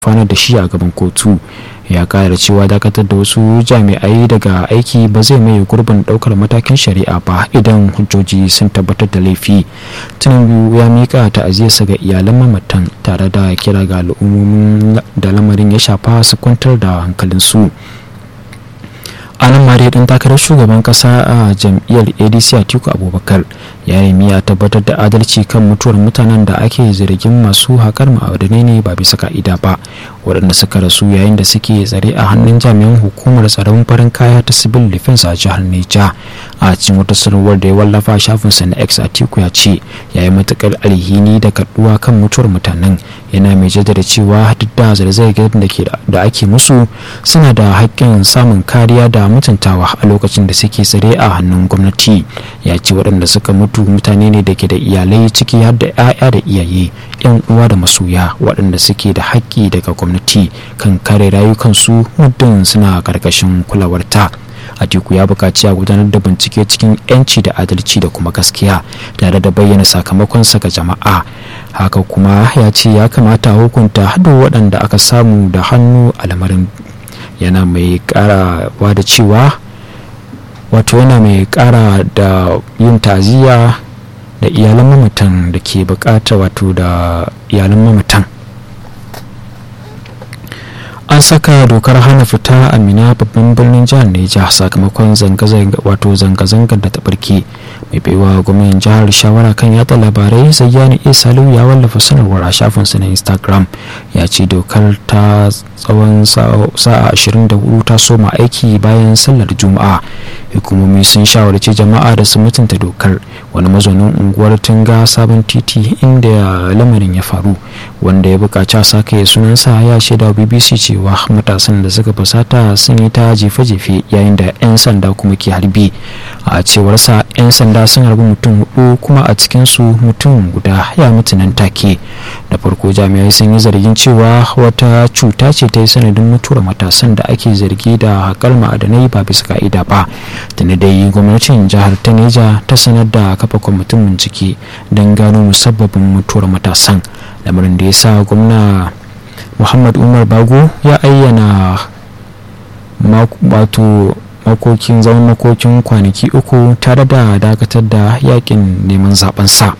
gurfanar da shi a gaban kotu ya kara cewa dakatar da wasu jami'ai daga aiki ba zai mai gurbin daukar matakin shari'a ba idan hujjoji sun tabbatar da laifi tinubu ya mika ta'aziyarsa ga iyalan mamatan tare da kira ga al'ummomin da lamarin ya shafa su kwantar da hankalinsu a nan mare dan takarar shugaban kasa a jam'iyyar adc atiku abubakar ya nemi a tabbatar da adalci kan mutuwar mutanen da ake zargin masu haƙar ma'adanai ne ba bisa ka'ida ba waɗanda suka rasu yayin da suke tsare a hannun jami'an hukumar tsaron farin kaya ta civil defense a jihar neja a cikin wata sanarwar da ya wallafa shafinsa na x atiku ya ce ya yi matuƙar alhini da kaɗuwa kan mutuwar mutanen yana mai jaddada cewa duk da zarzayar da ake musu suna da haƙƙin samun kariya da mutuntawa a lokacin da suke tsare a hannun gwamnati ya ce waɗanda suka mutu mutane ne da ke da iyalai ciki har da 'ya'ya da iyaye 'yan uwa da masoya waɗanda suke da haƙƙi daga gwamnati kan kare rayukansu muddin suna ƙarƙashin kulawarta atiku ya buƙaci a gudanar da bincike cikin 'yanci da adalci da kuma gaskiya tare da bayyana sakamakonsa ga jama'a haka kuma ya ce ya kamata hukunta haɗin waɗanda aka samu da hannu a lamarin yana mai karawa da cewa wato yana mai kara da yin taziya da iyalan mamatan da ke bukata wato da iyalan mamatan an saka dokar hana fita a mina babban birnin jihar neja sakamakon wato zanga-zangar da ta barke mai baiwa gwamnan jihar shawara kan yada labarai zayyani isalu ya wallafa sanarwar a shafinsa na instagram ya ce dokar ta tsawon sa'a 24 ta soma aiki bayan sallar juma'a hukumomi sun shawarci jama'a da su mutunta dokar wani mazaunin unguwar tunga sabon titi inda lamarin ya faru wanda ya bukaci a sake sunansa ya shaida bbc cewa matasan da suka fusata sun yi ta jefe-jefe yayin da 'yan sanda kuma ke harbi a cewarsa 'yan sanda sun harbi mutum hudu kuma a cikinsu mutum guda ya mutu nan take da farko jami'ai sun yi zargin cewa wata cuta ce ta yi sanadin mutuwar matasan da ake zargi da haƙar ma'adanai ba bisa ka'ida ba tuni dai gwamnatin jihar ta neja ta sanar da kafa kwamitin bincike don gano musabbabin mutuwar matasan lamarin da ya sa gwamna muhammad umar bago ya ayyana wato makokin zaman makokin kwanaki uku tare da dakatar da yakin neman zaben sa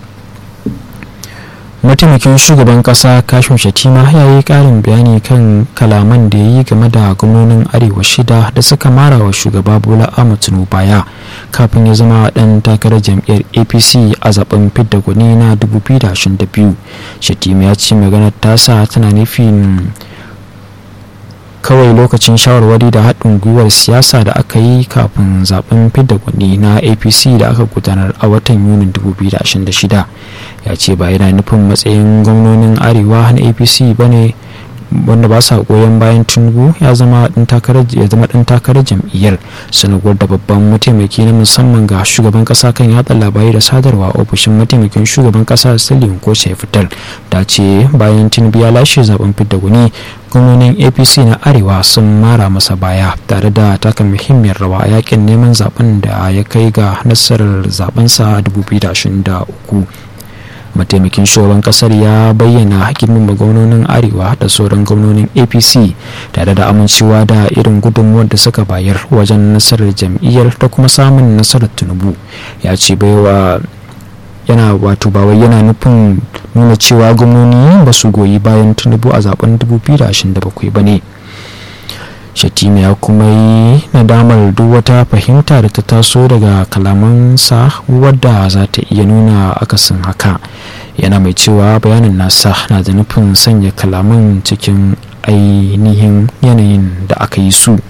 mataimakin shugaban kasa kashin shatima ya yi karin bayani kan kalaman da ya yi game da gwamnonin arewa shida da suka mara wa shugaba bola ahmad tinubu baya kafin ya zama dan takarar jam'iyyar apc a zaben fidda gwani na 2022 shatima ya ce maganar tasa tana nufin kawai lokacin shawarwari da haɗin gwiwar siyasa da aka yi kafin zaben fidda gwani na apc da aka gudanar a watan yunin 2026 ya ce ba yana nufin matsayin gwamnonin arewa na apc ba ne wanda ba sa goyon bayan tinubu ya zama dan takarar jam'iyyar sanarwar da babban mataimaki na musamman ga shugaban kasa kan yatsa labarai da sadarwa ofishin mataimakin shugaban kasa salihu ko ya fitar da ce bayan tinubu ya lashe zaben fidda gwani gwamnonin apc na arewa sun mara masa baya tare da taka muhimmiyar rawa a yakin neman zaben da ya kai ga nasarar zabensa 2023 mataimakin shugaban kasar ya bayyana girman gwamnonin arewa da sauran gwamnonin apc tare da amincewa da irin gudunmuwar da suka bayar wajen nasarar jam'iyyar da kuma samun nasarar tinubu ya ce baiwa yana wato ba wai yana nufin nuna cewa gwamnoni ba su goyi bayan tinubu a zaben 2027 ba ne shatima ya kuma yi nadamar duk wata fahimta da ta taso daga kalamansa wadda za ta iya nuna akasin haka yana mai cewa bayanin nasa na da nufin sanya kalaman cikin ainihin yanayin da aka yi su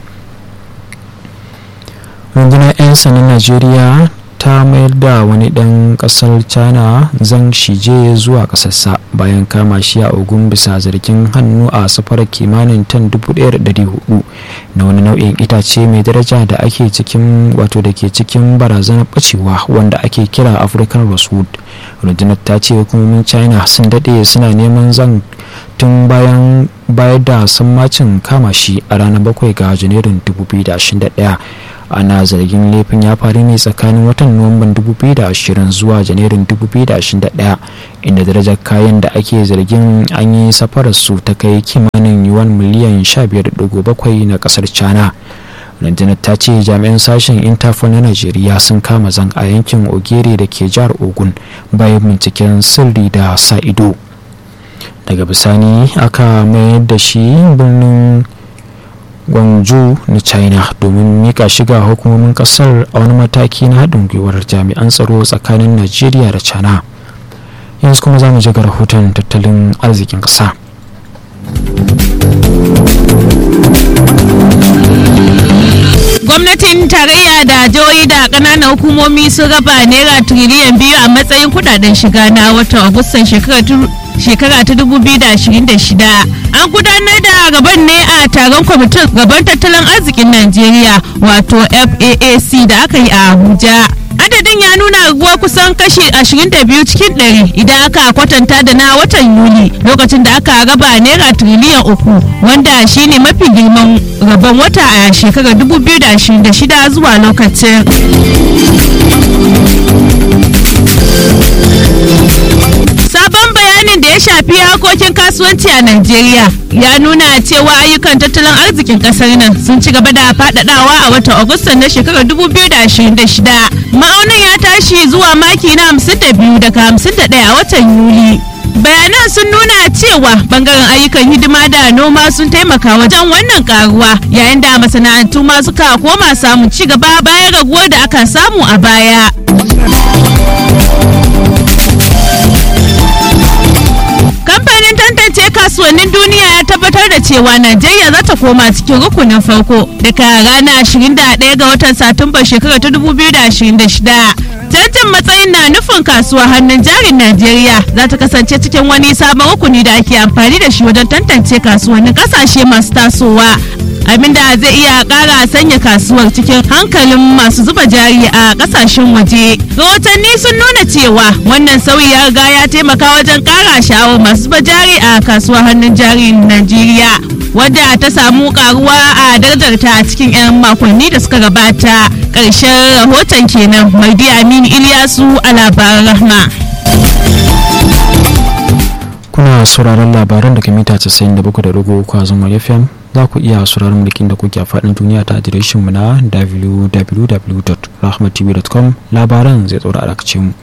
rundunar 'yan sanin najeriya ta mayar da wani ɗan ƙasar china zhang shije zuwa ƙasarsa bayan kama shi a ogun bisa zargin hannu a safarar kimanin tan 1,400 na wani nau'in itace mai daraja da ake cikin wato da ke cikin barazanar bacewa wanda ake kira african rosewood rundunar ta ce hukumomin china sun daɗe suna neman zan tun bayan bayar da sammacin kama shi a ranar 7 ga janairun 2021 ana zargin laifin ya faru ne tsakanin watan nuwamban 2020 zuwa janairun 2021 inda darajar kayan da ake zargin an yi safarar su ta kai kimanin yuwan miliyan 15.7 na kasar china rundunar ta ce jami'an sashen interpol na najeriya sun kama zan a yankin ogere da ke jihar ogun bayan binciken sirri da sa ido daga bisani aka mayar da shi birnin gwangju na china domin mika shiga hukumomin kasar a wani mataki na haɗin gwiwar jami'an tsaro tsakanin najeriya da china yanzu kuma za mu ji ga rahoton tattalin arzikin ƙasa. gwamnatin tarayya da jihohi da kananan hukumomi sun raba naira tiriliyan biyu a matsayin kudaden shiga na watan agustan shekara ta 2026 an gudanar da gaban ne a taron kwamitin gaban tattalin arzikin najeriya wato faac da aka yi a abuja adadin ya nuna raguwa kusan kashi 22 cikin 100 idan aka kwatanta da na watan yuli lokacin da aka raba naira tiriliyan uku wanda shine mafi girman rabon wata a shekarar 2026 zuwa lokacin sabon bayanin da ya shafi harkokin kasuwanci a Najeriya ya nuna cewa ayyukan tattalin arzikin kasar nan sun ci gaba da faɗaɗawa a watan Agustan na shekarar 2026. Ma'aunin ya tashi zuwa maki na 52 daga 51 a watan Yuli. bayanan sun nuna cewa bangaren ayyukan hidima da noma sun taimaka wajen wannan karuwa yayin da masana'antu ma suka koma samun ci gaba bayan raguwar da aka samu a baya kamfanin tantance kasuwannin duniya ya tabbatar da cewa najeriya za ta koma cikin rukunin farko daga ranar 21 ga watan satumba shekarar ta 2026 canjin matsayin na nufin kasuwa hannun jarin najeriya za ta kasance cikin wani sabon rukuni da ake amfani da shi wajen tantance kasuwannin kasashe masu tasowa abinda zai iya kara sanya kasuwar cikin hankalin masu zuba jari a kasashen waje rahotanni sun nuna cewa wannan sauyi ya riga ya taimaka wajen kara sha'awar masu zuba jari a kasuwar hannun jari najeriya wadda ta samu karuwa a darajarta a cikin 'yan makonni da suka gabata ƙarshen rahoton kenan maidi aminu iliyasu a labaran rahma kuna sauraron labaran daga mita 97.3 a zuma fm za ku iya sauraron mulkin da kuke a faɗin duniya ta adireshinmu na www.rahmatv.com labaran zai tsoro a mu.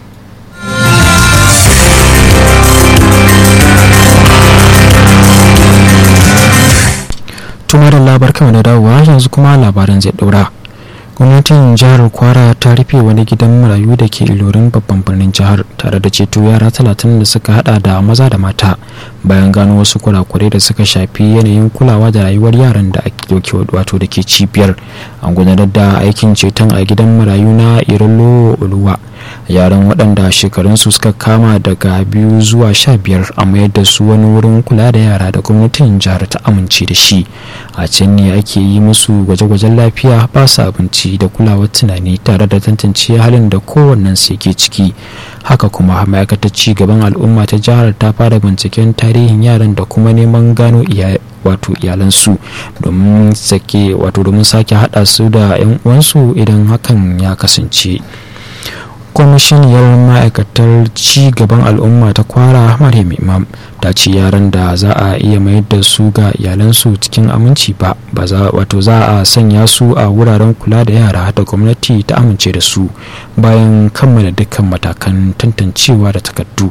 tuma da labar kama da dawowa yanzu kuma labaran zai ɗaura gwamnatin jihar kwara ta rufe wani gidan marayu da ke ilorin babban birnin jihar tare da ceto yara talatin da suka hada da maza da mata bayan gano wasu kurakurai da suka shafi yanayin kulawa da rayuwar yaran da ake wato da ke cibiyar an gudanar da aikin ceton a gidan marayu na irolo oluwa yaran waɗanda shekarunsu suka kama daga biyu zuwa sha biyar a mayar da su wani wurin kula da yara da gwamnatin jihar ta amince da shi a can ne ake yi musu gwaje-gwajen lafiya ba su abinci da kulawar tunani tare da tantance halin da kowannen su yake ciki haka kuma ma'aikatar ci gaban al'umma ta jihar ta fara binciken tarihin yaran da kuma neman gano wato iyalansu domin sake wato domin sake hada su da 'yan uwansu idan hakan ya kasance kwamishiniyar ma'aikatar ci gaban al'umma ta kwara maryam imam ta ce yaran da za a iya mayar da su ga iyalansu cikin aminci ba wato za a sanya su a wuraren kula da yara da gwamnati ta amince da su bayan kammala dukkan matakan tantancewa da takardu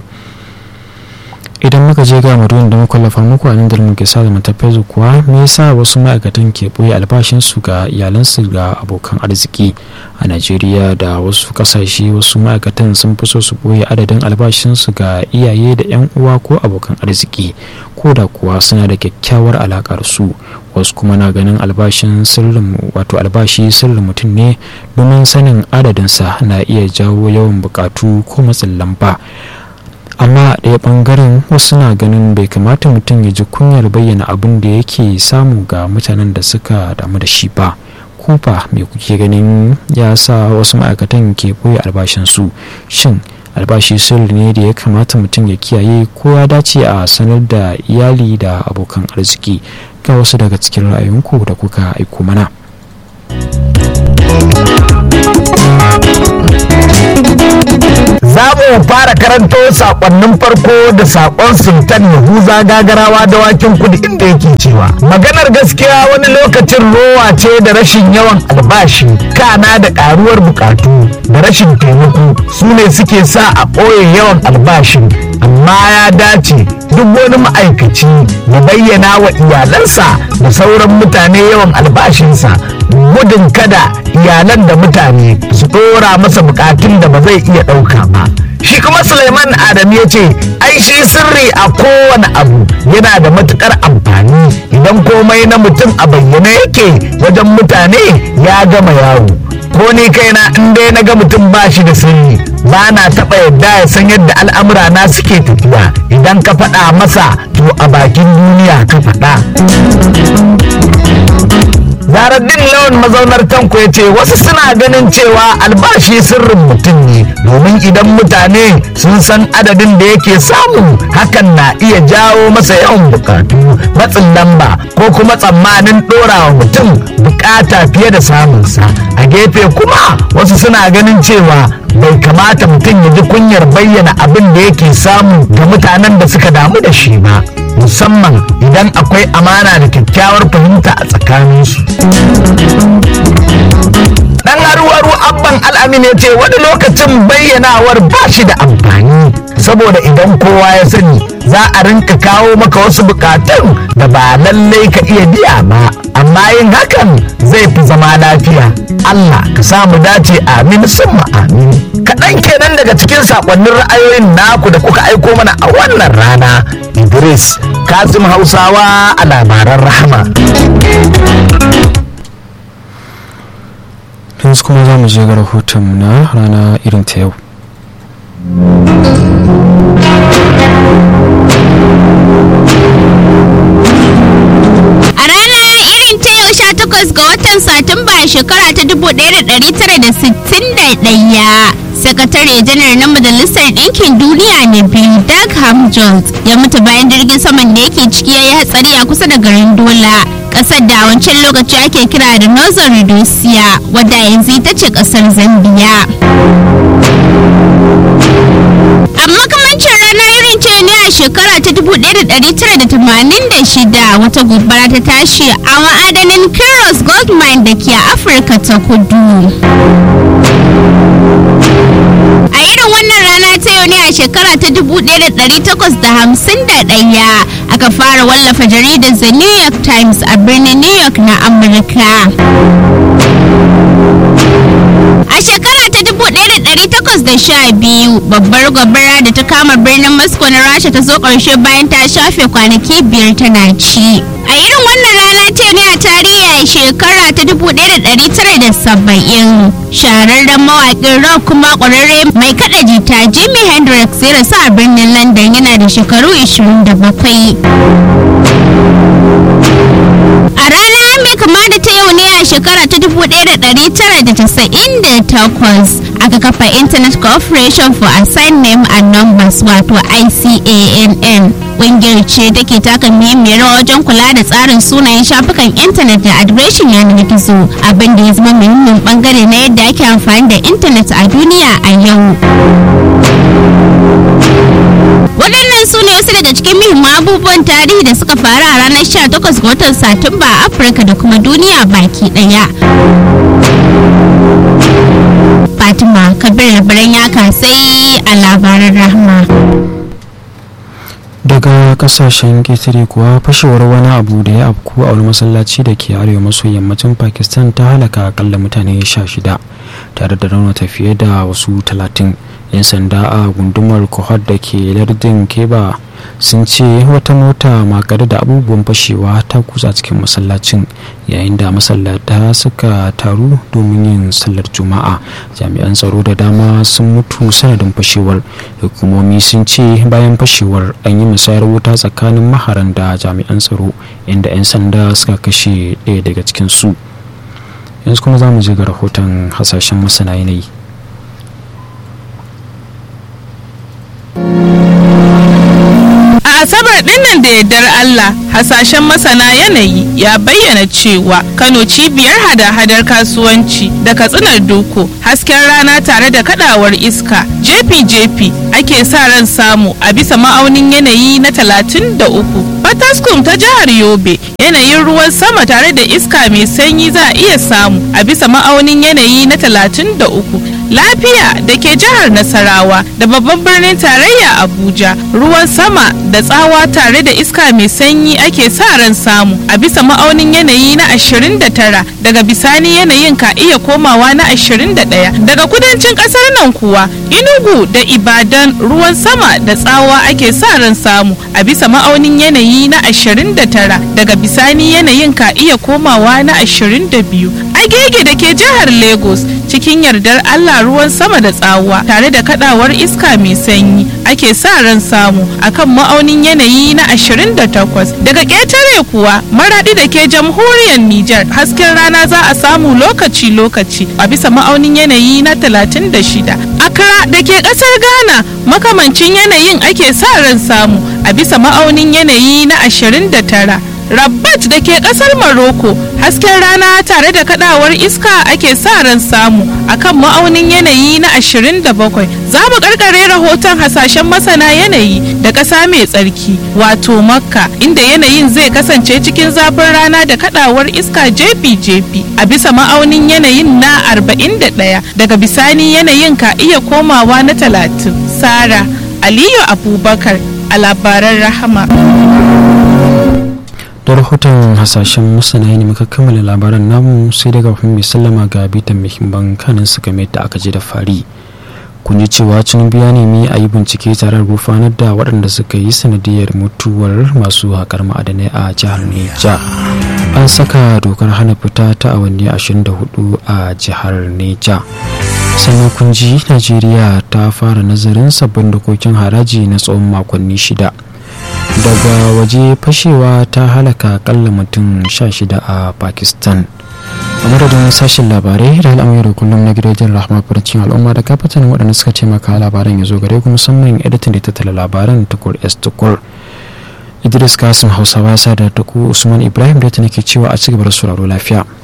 idan muka je ga maduwan da muka lafa muku a nan da muke sa da matafiya kuwa me yasa wasu ma'aikatan ke boye albashinsu ga iyalansu ga abokan arziki a najeriya da wasu kasashe wasu ma'aikatan sun fi so su boye adadin albashinsu ga iyaye da yan uwa ko abokan arziki ko da kuwa suna da kyakkyawar alakar su wasu kuma na ganin albashin sirrin wato albashi sirrin mutum ne domin sanin adadinsa na iya jawo yawan bukatu ko matsin lamba amma a ɗaya ɓangaren wasu na ganin bai kamata mutum ya ji kunyar bayyana abin da yake samu ga mutanen da suka damu da shi ba kufa mai kuke ganin ya sa wasu ma'aikatan ke boye albashinsu shin albashi sirri ne da ya kamata mutum ya kiyaye ko ya dace a sanar da iyali da abokan arziki ga wasu daga cikin ra'ayinku da kuka aiko mana. za mu fara karanto sakonnin farko da sakon sultan yahuza gagarawa da wakin kudi inda yake cewa maganar gaskiya wani lokacin rowa ce da rashin yawan albashi kana da karuwar bukatu da rashin taimako su ne suke sa a ɓoye yawan albashin amma ya dace duk wani ma'aikaci ya bayyana wa iyalansa da sauran mutane yawan albashinsa gudun kada iyalan da mutane su ɗora masa bukatun da ba zai iya ɗauka ba shi kuma suleiman adam ya ce ai shi sirri a kowane abu yana da matukar amfani idan komai na mutum a bayyane yake wajen mutane ya gama yawo ko ni kaina in dai na ga mutum ba shi da sirri ba na taɓa yadda ya san yadda al'amura na suke tafiya idan ka faɗa masa to a bakin duniya ka faɗa Zaraddin lawan mazaunar tanko ya ce wasu suna ganin cewa albashi sirrin mutum ne domin idan mutane sun san adadin da yake samu hakan na iya jawo masa yawan bukatu matsin lamba ko kuma tsammanin ɗorawa mutum bukata fiye da samunsa a gefe kuma wasu suna ganin cewa bai kamata mutum ya ji kunyar bayyana abin da yake samu ga mutanen da suka damu da shi ba musamman idan akwai amana da kyakkyawar fahimta a tsakaninsu dan haru-haru abban al'amin ya ce wani lokacin bayyanawar ba shi da amfani saboda idan kowa ya sani za a rinka kawo maka wasu bukatun da ba lallai ka iya biya ba amma yin hakan zai fi zama lafiya Allah ka samu dace amin summa amin kaɗan kenan daga cikin saƙonnin ra'ayoyin naku da kuka aiko mana a wannan rana Idris Kazim Hausawa a labaran rahama yanzu kuma za mu je ga rahoton na rana irin ta yau A rana irin ta yau 18 ga watan Satumba shekara ta 1961, sakatare janar na Majalisar Ɗinkin Duniya na biyu Doug Hamjones ya mutu bayan jirgin saman da yake ciki ya yi hatsari a kusa da garin Dola. Ƙasar da a wancan lokaci ake kira da Northern Rhodesia, wadda yanzu ita ce ƙasar Zambia. a makamancin rana irin ce ne a shekara ta 1986 wata gobara ta tashi a ma'adanin Kiros Gold Mine da ke Afirka ta kudu. A irin wannan rana ta yau ne a shekara ta 1851 aka fara wallafa jaridar The New York Times a birnin New York na Amurka. A shekara ta 1812 babbar gobara da ta kama birnin Moscow na Rasha ta zo ƙarshe bayan ta shafe kwanaki biyar tana ci. A irin wannan rana ce ne a tarihi a shekara ta 1970 shahararren mawaƙin rock kuma ƙwararre mai kaɗa jita Jimi Hendrix ya rasu a birnin London yana da shekaru 27. A rana mai kama da ta yau ne a shekara ta 1998 aka kafa Internet Corporation for Assigned Name and Numbers wato ICANN. Ƙungiyar ce take taka muhimmiyar rawa wajen kula da tsarin sunayen shafukan intanet da adireshin yanar gizo abin da ya zama muhimmin bangare na yadda ake amfani da intanet a duniya a yau. waɗannan su ne wasu daga cikin muhimman abubuwan tarihi da suka faru a ranar 18 ga watan satumba a afirka da kuma duniya baki ɗaya fatima kabir labaran ya kasai a labaran rahma daga kasashen ƙetare kuwa fashewar wani abu da ya afku a wani masallaci da ke arewa maso yammacin pakistan ta halaka akalla mutane sha shida tare da raunata fiye da wasu talatin 'yan sanda a gundumar kohar da ke lardin keba sun ce wata mota makare da abubuwan fashewa ta kusa cikin masallacin yayin da masallata suka taru domin yin sallar juma'a jami'an tsaro da dama sun mutu sanadin fashewar hukumomi sun ce bayan fashewar an yi musayar wuta tsakanin maharan da jami'an tsaro inda 'yan sanda suka kashe ɗaya daga cikin su yanzu kuma za mu je ga rahoton hasashen masana yanayi a asabar baɗin nan da yardar Allah hasashen masana yanayi ya bayyana cewa Kano cibiyar hada-hadar kasuwanci da katsinar doko hasken rana tare da kadawar iska jefi-jefi ake sa ran samu a bisa ma'aunin yanayi na 33 Fataskum ta jihar Yobe yanayin ruwan sama tare da iska mai sanyi za a iya samu a bisa ma'aunin yanayi na 33 lafiya da ke jihar Nasarawa da babban birnin tarayya Abuja ruwan sama da tsawa tare da iska mai sanyi ake sa ran samu a bisa ma'aunin yanayi na 29 daga bisani yanayin ka iya komawa na 21 daga kudancin kasar nan kuwa Inugu da Ibadan ruwan sama da tsawa ake sa ran samu a bisa ma'aunin yanayi na 29 daga bisani yanayin ka iya komawa na 22 agege da ke jihar Lagos cikin yardar Allah ruwan sama da tsawa tare da kadawar iska mai sanyi ake sa ran samu akan ma'aunin yanayi na 28 daga ƙetare kuwa maradi da ke jamhuriyar Nijar hasken rana za a samu lokaci-lokaci a bisa ma'aunin yanayi na 36 Accra da ke ƙasar Ghana makamancin yanayin ake sa ran samu a bisa ma'aunin yanayi na 29 Rabat da ke kasar Morocco hasken rana tare da kadawar iska ake sa ran samu akan ma'aunin yanayi na 27 za mu karkare rahoton hasashen masana yanayi da ƙasa mai tsarki wato makka inda yanayin zai kasance cikin zafin rana da kadawar iska jefi-jefi a bisa ma'aunin yanayin na 41 daga bisani yanayin ka iya komawa na 30 sara aliyu abubakar a labaran rahama da rahoton hasashen masana ne muka kammala labaran namu sai daga mai sallama ga bitan muhimman kanin su game da aka ji da fari kun ji cewa tinubu ya nemi a yi bincike tare da rufanar da waɗanda suka yi sanadiyar mutuwar masu haƙar ma'adanai a jihar neja an saka dokar hana fita ta awanni 24 a jihar neja sannan kun ji najeriya ta fara nazarin sabbin dokokin haraji na tsawon makonni shida daga waje fashewa ta halaka akalla mutum 16 a pakistan a madadin sashen labarai da al'amuran kullum na gidajen rahama farcin al'umma da kafatan waɗanda suka taimaka labaran ya zo gare ku musamman editan da tattala labaran tukur s tukur idris kasim hausawa sa da tuku usman ibrahim da ta nake cewa a cigaba da sauraro lafiya